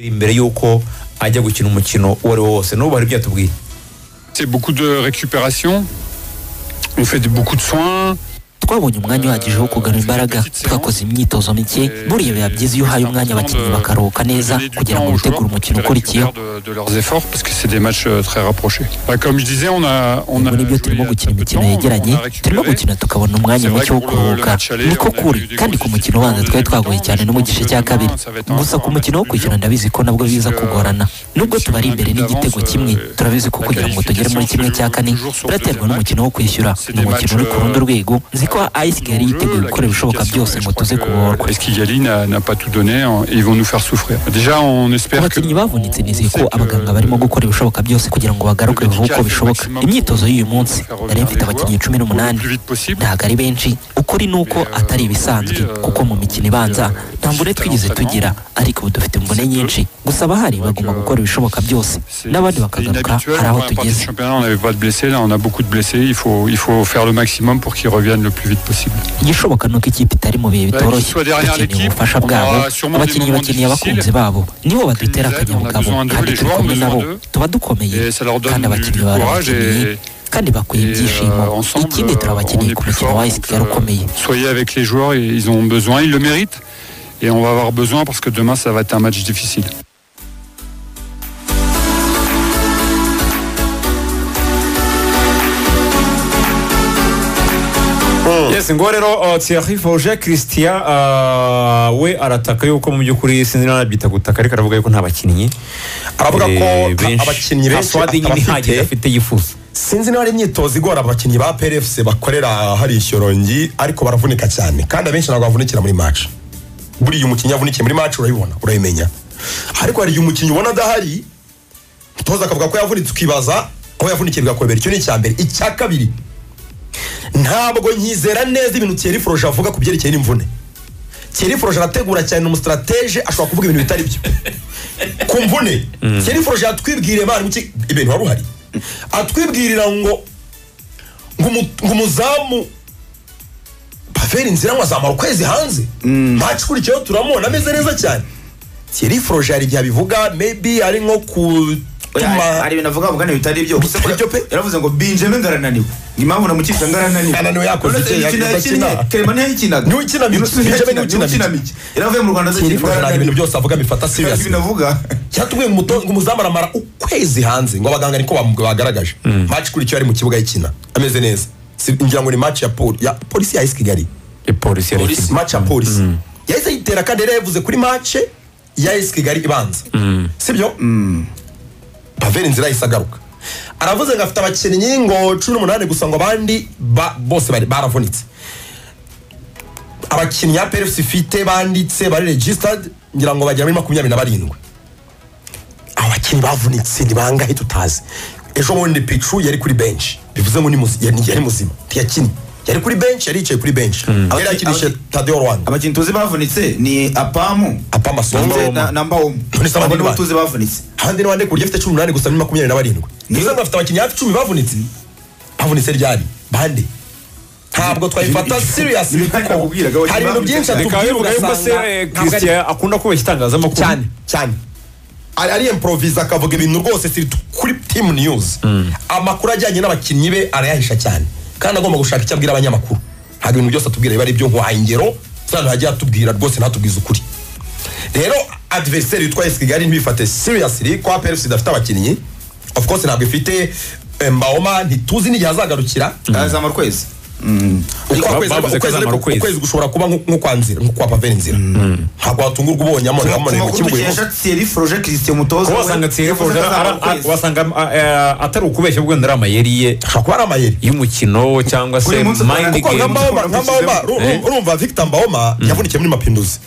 imbere y'uko ajya gukina umukino uwo ari wo wose n'ubu hari ibyo yatubwiye C'est beaucoup de récupération. On fait beaucoup de soins. twabonye umwanya uhagije wo kugarura imbaraga twakoze imyitozo mike buriya biba byiza iyo uhaye umwanya abakinnyi bakaruhuka neza Donner du kugira temps ngo aux utegure joueurs pour qu'ils umukino ukurikiyeho récupèrent de, de leurs efforts parce que c'est des matchs euh, très rapprochés. Bah, comme je disais, on a on a muri byo joué il y a turimo gukina peu de imikino temps, yegeranye on a turimo récupéré. gukina tukabona umwanya C'est vrai muke wo que pour le- le kuruhuka match aller, niko on a kuri eu des kandi gros ku mukino difficultés ubanza dans twari le twagoye deuxième cyane no mu temps, gice donc cya demain, kabiri ça va être un gusa ku fort mukino wo match kwishyura dur. ndabizi ko nabwo biza Parce que, kugorana nubwo si tubari on a imbere une n'igitego avance, kimwe euh, turabizi ko la kugira ngo tugere muri qualification kimwe se cya joue kane toujours sur le biraterwa deuxième n'umukino wo kwishyura C'est ni des umukino matchs, uri ku rundi euh, rwego nzi ko ice kigali yiteguye gukora ibishoboka byose ngo tuze kubohorwa Esquigali n'a n'a pas tout donné hein, et ils vont nous faire souffrir. Déjà, on ku espère que. bakinnyi bavunitse nizeye on ko sait que- abaganga barimo gukora ibishoboka byose kugira ngo bagaruke vuba uko bishoboka imyitozo y'uyu munsi nari mfite abakinnyi cumi n'umunani Au plus vite possible. ntabwo ari benshi ukuri ni uko atari ibisanzwe kuko mu mikino ibanza nta mvune twigeze tugira ariko ubu dufite imvune nyinshi gusa abahari bagomba gukora ibishoboka byose C'est- n'abandi c'est bakagaruka inhabituel. hari aho Avant la partie du tugeze championnat, on n'avait pas de blessés. Là, on a beaucoup de blessés. Il faut, il faut faire le maximum pour qu'ils reviennent le plus vite possible. igishoboka ni uko ikipe itari mu bihe bitoroshye dukeneye ubufasha bwabo abakinnyi bakeneye abakunzi babo nibo badutera akanyabugabo kandi turi kumwe nabo tuba dukomeye Et ça leur donne kandi du, du abakinnyi baba courage. barabakeneye Et, kandi bakwiye et, euh, ibyishimo ensemble, ikindi euh, on turabakeneye est ku plus mukino fort. wa Donc, esigara ukomeye euh, soyez avec les joueurs. et Ils en ont besoin. Ils le méritent. Et on va avoir besoin parce que demain, ça va être un match difficile. yes ngo rero uh, Thierry Fauger Christian uh, we arataka yuko mu by'ukuri sinzi niba anabyita gutaka ariko aravuga yuko nta bakinnyi Aravuga ko eh, nta abakinnyi nta benshi swadi nyine atarafite. ihagije afite yifuza sinzi niba ari imyitozo igora abakinnyi ba PRFC bakorera hari isyorongi ariko baravunika cyane kandi abenshi ntabwo bavunikira muri match buriya umukinnyi avunikiye muri match urayibona urayimenya ariko hari igihe umukinnyi ubona adahari umutoza akavuga ko yavunitse ukibaza aho yavunikiye bigakobera icyo ni icya mbere icya kabiri ntabwo nyizera neza ibintu Thierry Froge avuga ku byerekeye n'imvune Thierry Froge arategura cyane ni umusitratege ashobora kuvuga ibintu bitari byo ku mvune Thierry Froge yatwibwiriye mani muki ibintu wari uhari atwibwirira ngo ngo umu- ngo umuzamu paveri nzira ngo azamara ukwezi hanze match kurikiyeho turamubona ameze neza cyane Thierry Froge hari igihe abivuga maybe ari nko Oya, kutuma hari ibintu avuga avuga bitari byo gusa bitari byo pe. yaravuze ngo binjeme ngarananiwe ni mpamvu namukisha ngarananiwe Ananiwe yakoze Uretse iki? imikino Yakoze yakinnye, akina. Clement ntiyayikinaga. Niwe ukina mike. Innocent ntiyayikina, Benjamin niwe ukina niwe ukina mike. mike. yaravuye mu rwanda Thierry Froge nta ngarananiwe bintu byose avuga bifata serious ibintu avuga cyatubwiye ngo umuto- ngo umuzamu aramara ukwezi hanze ngo abaganga niko bam- bagaragaje match kurikiyeho ari mu kibuga y'ikina ameze neza Si- ngira ngo ni match ya pol- ya polisi ya esi kigali polisi yari polisi match ya polisi yahise yitera kandi yari yavuze kuri match ya esi kigali ibanza sibyo paveri nzira yahise agaruka aravuze ngo afite abakinnyi ngo cumi n'umunani gusa ngo abandi ba- bose bari- baravunitse abakinnyi ya PFC ifite banditse bari registered ngira ngo bagera muri makumyabiri na barindwi abakinnyi bavunitse ni bangahe tutazi ejo bundi picu yari kuri benshi bivuze ngo ni muzi- yari yari muzima ntiyakinnye yari kuri benshi yari yicaye kuri benshi yari yakinishije tadeo rwanda abakinnyi tuzi bavunitse ni apamu Apamu Soma. Ndetse na- na mbawomu Tony Soma Abo ni nibo bande. tuzi bavunitse handi ni bande ku buryo afite cumi n'umunani gusa muri makumyabiri na barindwi bivuze ngo afite abakinnyi hafi icumi bavunitse bavunitse ryari bande ntabwo twayifata serious Ibi kandi kuko nakubwiraga, abakinnyi hari ibintu byinshi bavunitse. bikaba bivuga atubwira yuko se ugasanga eh, ntabwo ari- Christian akunda kubeshya itangazamakuru cyane cyane ari ari improvise akavuga ibintu rwose si kuri team news amakuru ajyanye n'abakinnyi be arayahisha cyane kandi agomba gushaka icyo abwira abanyamakuru ntabwo ibintu byose atubwira biba ari ibyo nkwaha ingero zano yagiye atubwira rwose ntatubwize ukuri rero adversary yitwa esi kigali ntibifate seriously ko aperusi idafite abakinnyi of course ntabwo ifite eh, mbaoma ntituzi n'igihe azagarukira azamara ukwezi Uko ba- ukwezi- bavuze ko ukwezi- azamara ukwezi. ukwezi gushobora kuba nko- nko kwa nzira nko kwa paveri nzira ntabwo watungurwa ubonye amone ku amone mu makuru kibuga uyu munsi. dukesha Thierry Froge Christian umutoza kuba we, wasanga Thierry yavuze Fauger ko azamara ara- a- ukwezi. wasanga ah, eh, atari ukubeshya ubwo wenda ari amayeri ye ashobora kuba ari amayeri y'umukino cyangwa se Buri munsi mind kuko kuko nka game mbaoma nka mbaoma uru- Eh. uru- urumva victor mbaoma yavunikiye muri mapinduzi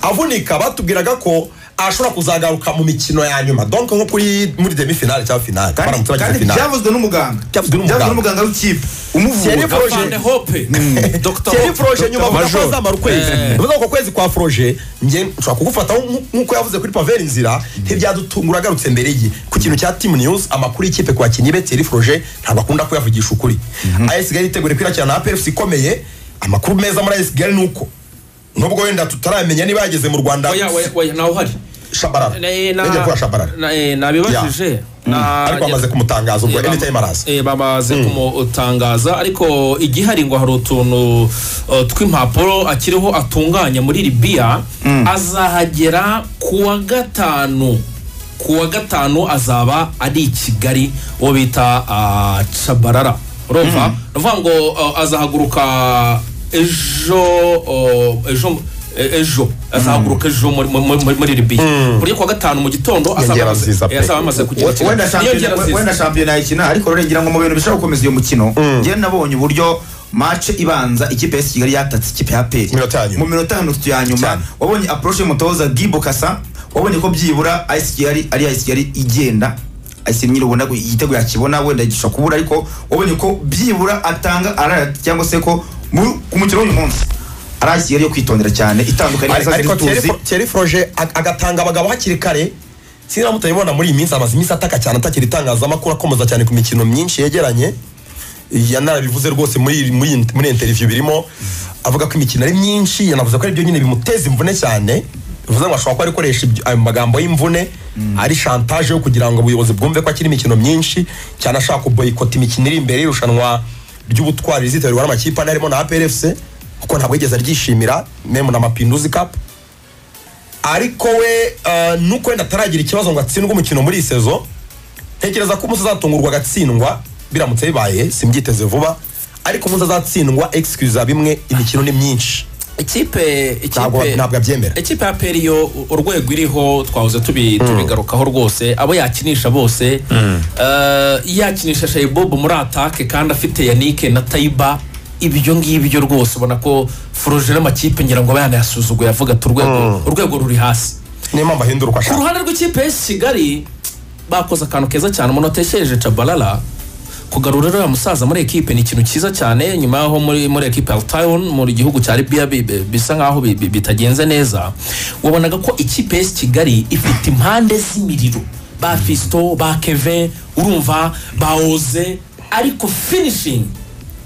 avunika batubwiraga ko ashobora kuzagaruka mu mikino ya nyuma donc nko kuri muri demi finale cyangwa finale Kandi- baramutse bageze kandi finale byavuzwe n'umuganga Byavuzwe n'umuganga. n'umuganga w'ikipe umuvura Thierry Froge- Thierry Froge nyuma avuga ko azamara ukwezi bivuze ko kwezi kwa Froge njye nshobora kugufata nk- nk'uko yavuze kuri Pavel Nzira ntibyadutungura agarutse mbere ye ku kintu cya Team News amakuru y'ikipe ku bakinnyi be Thierry Froge ntabwo akunda kuyavugisha ukuri AS Kigali itegura kwiracira na APFC ikomeye amakuru meza muri AS Kigali ni uko nubwo wenda tutaramenya niba yageze mu Rwanda oya oya oya nawe uhari shabarara Eh, na- yongeye kuba shabarara na- eh, nabibajije Na- ariko bamaze kumutangaza ubwo Eh, bama- anytime araza eh, bamaze kumutangaza ariko igihari ngo hari utuntu uh, tw'impapuro akiriho atunganya muri libiya azahagera ku wa gatanu ku wa gatanu azaba ari i kigali uwo bita ah, cabarara urumva ni ukuvuga ngo ah, azahaguruka ejo oh, ejo eh, ejo azahaguruka ejo muri- muri- muri- muri libiya buryo kuwa gatanu mu gitondo azaba Inyongera amaze- nziza pe. eh, azaba amaze kugera i Kigali. wenda Inyongera shampiyona nziza. wenda shampiyona yakina ariko rero ngira ngo mu bintu bishobora gukomeza uyu mukino njye nabonye uburyo mace ibanza ikipe ya kigali yatatse ikipe ya peri Minota ya nyuma. mu minota ya mirongo ya nyuma Cyane. wabonye approche y'umutoza gibo kasa wabonye ko byibura ayisi kigali ari ayisi kigali igenda ayisi nyiri ubona ko igitego yakibona wenda gishobora kubura ariko wabonye ko byibura atanga arara cyangwa se ko mu- ku mukino w'uyu munsi ari ayisi kigali yo kwitondera cyane itandukanye Ari- n'izo ariko ziri tuzi. Thierry Fro- Thierry froje ag- agatanga abagabo hakiri kare sinaba mutabibona muri iyi minsi amaze iminsi ataka cyane atakira itangazamakuru akomeza cyane ku mikino myinshi yegeranye yanarabivuze rwose muri muri iyi- muri iyi interview birimo avuga ko imikino ari myinshi yanavuze ko ari byo nyine bimuteza imvune cyane bivuze ngo ashobora kuba ari gukoresha ibyo- ayo magambo y'imvune ari shantaje yo kugira ngo ubuyobozi bwumve ko akiri imikino myinshi cyane ashaka kuboyikota imikino iri imbere y'irushanwa ry'ubutwari rizitabirwa n'amakipe ane harimo na APRFC kuko ntabwo yigeze aryishimira memu na Mapinduzi Cup ariko we uh, nuko wenda ataragira ikibazo ngo atsindwe umukino muri iyi sezo ntekereza ko umunsi azatungurwa agatsindwa biramutse bibaye simbyiteze vuba ariko umunsi azatsindwa excuse bimwe imikino ni myinshi ikipe Ntabwo- ikipe ntabwo abyemera. ikipe ya peri yo urwego iriho twahoze tubi- tubigarukaho rwose abo yakinisha bose eh, yakinisha shayibobo muri atake kandi afite yanike na tayiba ibyo ngibyo rwose ubona ko furuje n'amakipe ngira ngo aba yanayasuzuguye avuga ati urwego urwego ruri hasi niyo mpamvu ahindura uko ku ashaka ruhande rw'ikipe ya kigali bakoze akantu keza cyane umuntu atesheje cabalala kugarura uriya musaza muri ekipe ni ikintu cyiza cyane nyuma yaho muri muri ekipe ya tayon mu gihugu cya libiya bi- bi- bisa nkaho bi- bi- bitagenze neza wabonaga ko ikipe ya kigali ifite impande z'imiriro ba fisito ba keve urumva ba oze ariko finishing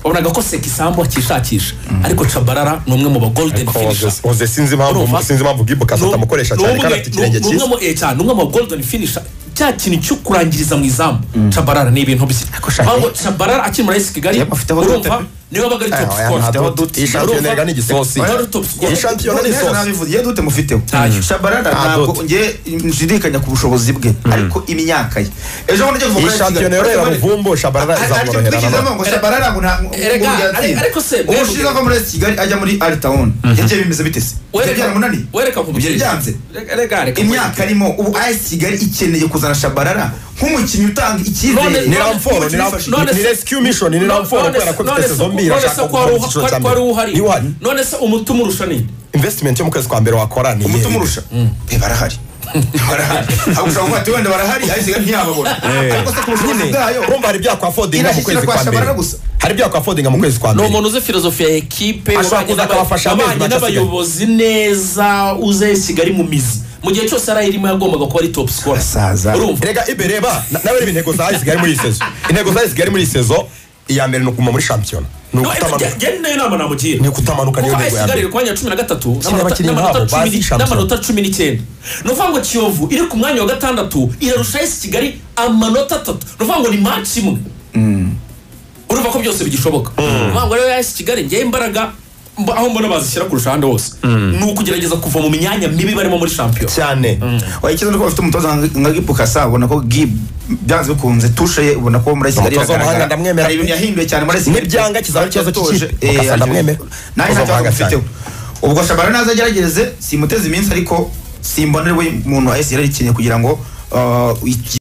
wabonaga ko sekisambu akishakisha ariko cabarara ni umwe mu ba golden Ariko finisher Oze- Oze sinzi impamvu Urumva? sinzi impamvu Gibo Kasa atamukoresha cyane kandi afite ikirenge cyiza cyiza numwe mu golden finisher cya kintu cyo kurangiriza mu izamu cabarara ni ibintu bye Shaka- ahubwo cabarara akiri muri esi kigali Yep, afiteho urumva dute. niwe wabaga ari top Aya, scorer. nta afiteho dute. dute. Iyi shampiyona Urumva? yigana igisosi Aba ari top scorer. Iyi shampiyona ni Neza isosi nabivuze, iyo dute mufite Ntayo. shabarara Nta ntabwo dute. nge nshidikanya ku bushobozi bwe ariko imyaka ye ejo bundi agiye iyi kuva shampiyona yorera muvumbo shabarara izamworohera na none. Erega, ariko se, mwebwe- ubushize ava muri kigali ajya muri aritawuni yagiye bimeze bite se Wereka- byaramunani wereka nkubwire. byanze Rega- rega, reka imyaka arimo ubu ayesi kigali ikeneye kuzana shabarara nk'umukinnyi utanga None- icyizere ni none- ramforo ni none- ramforo ni rescue mission ni ramforo none- kubera ko none ifite se- sezo mbiri none se ashaka ko wari kuva mu uha- cyiciro ko- cya ko wari mbere uhari ni uhari none se umutima urusha nini investment yo mu kwezi kwa mbere wakora ni umutima iyihe? urusha Eh, barahari barahari ahubwo ushobora kuvuga ati wenda barahari ayesi kigali ntiyababona ariko se ku bushobozi nyine bwayo urumva hari ibyo yakwafodinga mu Irashyikira kwezi kwa kwa mbere Shabarara gusa. hari ibyo yakwafodinga mu kwezi kwa ni mbere umuntu uzi filozofiya ya ekipe Ashobora wabanye kuza n'aba- akabafasha amezi wabanye make asigaye. n'abayobozi neza uze kigali mu mizi mu gihe cyose yari ayirimo yagombaga kuba ari top scorer Asaza. urumva rega ibe reba na- nawe reba intego za isigaye muri iyi sezo intego za isigaye muri iyi sezo iya mbere ni ukuma muri shampiyona ni No, ukutamanuka ge- ge- nayo nama namugira ni ukutamanuka niyo ntego kuko ya ayisigari mbere iri ku mwanya wa cumi na gatatu Kino n'amanota- abakinnyi n'amanota nk'abo bazi cumi ni- Champions. n'amanota cumi n'icyenda ni ukuvuga ngo kiyovu iri ku mwanya wa gatandatu irarusha esi kigali amanota atatu ni ukuvuga ngo ni manci imwe urumva ko byose bigishoboka ni ukuvuga ngo rero esi kigali ngewe imbaraga mba- aho mbona bazishyira ku ruhande hose ni ukugerageza kuva mu myanya mibi barimo muri shampiyona cyane wayikiza nuko bafite umutoza nka- nka gipukasa ubona ko gib byanze bikunze tushe ye ubona ko muri kigali Umutoza w'amahanga iragaragara. ndamwemera. hari ibintu yahinduye cyane muri kigali N'ibyanga kizaba ari ikibazo Yatoje. cy'ikipe. Eh, Mukasa ndamwemera. nanjye Umutoza nta kibazo w'amahanga mfiteho ubwo shabara naza agerageze simuteze iminsi ariko simbona ari we muntu wese yari akeneye kugira ngo uh, iki-